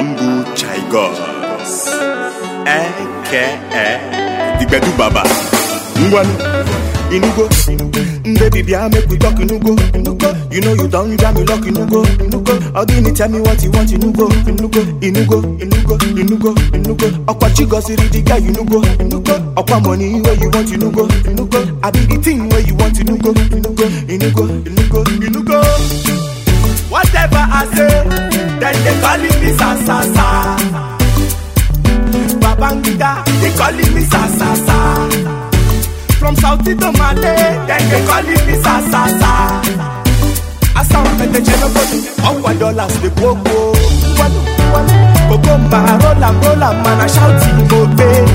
Bamboo Chigos aka Digbedu Baba Ngwanu Inugo Baby bia make we talk Inugo You know you don't jam me lock Inugo Ogini tell me what you want Inugo Inugo Inugo Inugo Inugo Inugo Okwa chigosiri the guy Inugo Okwa money where you want Inugo Inugo I be the thing where you want Inugo Inugo Inugo Inugo Inugo Whatever I say, then they calling me sa sa sa. Babangida, they calling me sa sa sa. From South to Male, then they calling me sa sa sa. I sound like the general Our dollars they go go. One, one. Go ma roll am roll am man I shout it go pay.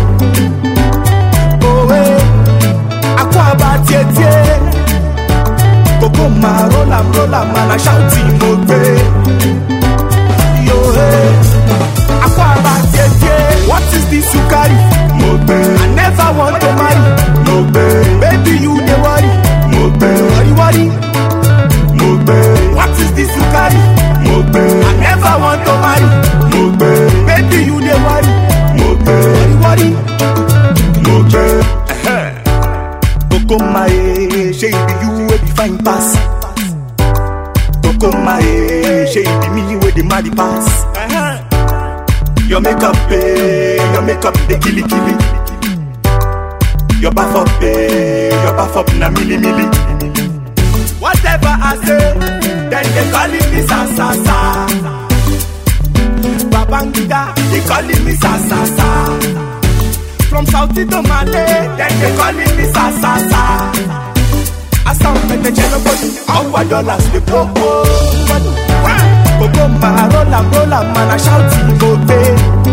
Oh eh, akwa ba tie tie. Koko ma roll am roll am man I shout it go pay. Yo eh, akwa ba tie tie. What is this you carry? Mobe I never want to marry. Mobe Baby you dey worry, Mobe worry worry. Mobe What is this you carry? Mobe I never want to marry. Mobe Baby you dey worry, Mobe worry worry. Mobe Koko mae Shey be you wey be fine pass Koko mae Shey be me wey dey marry pass Your makeup eh Your makeup dey killy killy Your bath up eh Your bath up na milli milli Whatever I say, then they calling me sa sa sa. Babangida, they calling me sa sa sa. From South to Male, then they calling me sa sa sa. I sound like the general Our dollars they go go. Go go ma roll am roll am man I shout it go pay.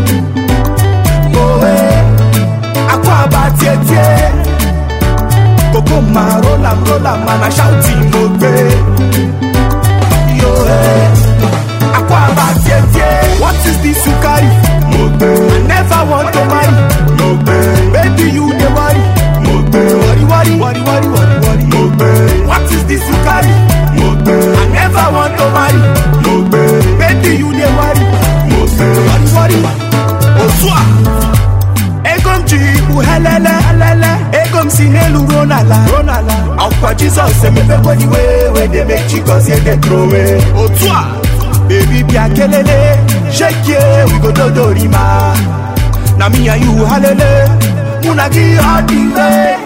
Go eh, akwa ba tie tie. Koko ma roll am roll am man I shout it go pay. Yo eh, akwa ba tie tie. What is this you carry? Mobe I never want to marry. Mobe Baby you dey worry, Mobe worry worry worry worry worry worry. Mobe What is this you carry? Mobe I never want to marry. Mobe Baby you dey worry, Mobe worry worry. Osua. Ego m ji ikpu helele helele ego m si n'elu ruo n'ala ruo n'ala ọkwa jizọs emepegodi wee wee dey make chigozie dey throw away otu a baby bịa kelele shekie we go dodorima na me and you halele mụ na gị ọ dị ire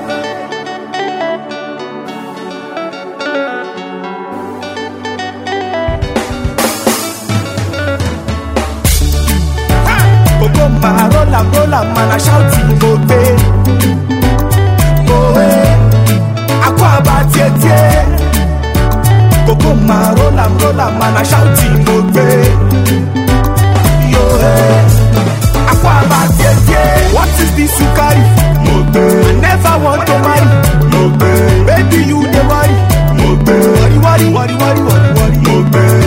Koko ma roll am roll am man I shout it go pay. Oh eh, akwa ba tie tie. Koko ma roll am roll am man I shout it go pay. Yo eh, akwa ba tie tie. What is this you carry? Mobe I never want to marry. Mobe Baby you dey worry, Mobe worry worry worry worry worry worry. Mobe